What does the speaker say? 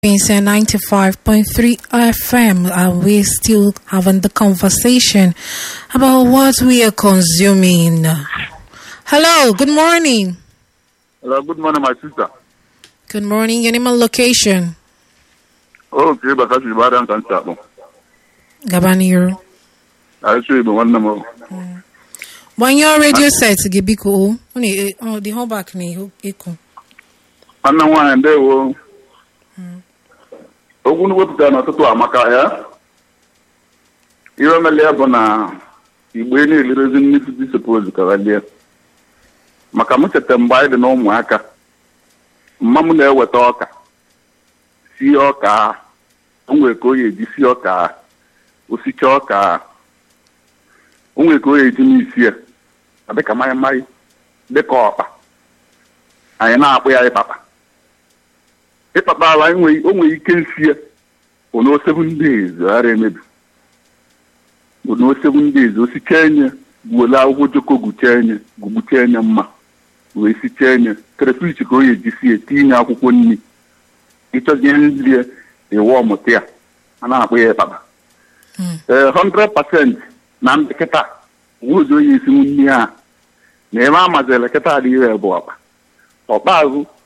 It's a 95.3 FM, and we're still having the conversation about what we are consuming. Hello, good morning. Hello, good morning, my sister. Good morning. Your name and location. Oh, ke ba kashi ba dan kan sabo. Gabaniro. A so ibo wannan mo. When your radio set, Gibiko, only oh, the whole back ni echo. Wannan nwaanyị ndewo. Okwu nu wepụtara n'ọtụtụ amaka ya. Ihe omele ya bụ na igbo na-elirezi nnukwu dị suppose ka lie. Maka m cheta mgbe anyị dị na ụmụaka. Mma m na-eweta ọka. Sie ọka. O nwere ka o ya eji sie ọka. Osicha ọka. O nwere ka o ya eji n'isi ya. Ọ dịka mmanya mmanya. Dịka ọkpa. Anyị na-akpụ ya ịpapa. ịkpakpa ala o nwere ike nsi ya ono seven days ghara emebi ono seven days osichaa enye gbuole akwụkwọ joko guchaa enye gugbuchaa enye mma wee sichaa enye krefich ka o ya eji sie tinye akwụkwọ nri ịchọzie nri ya ịwa ọmụta ya a na-akpọ ya ịkpakpa ee 100% na ndị kịta nweozi onye esinwu nri ha na ebe a mazịrị kịta adịghị bụ ọkpa ọkpa azụ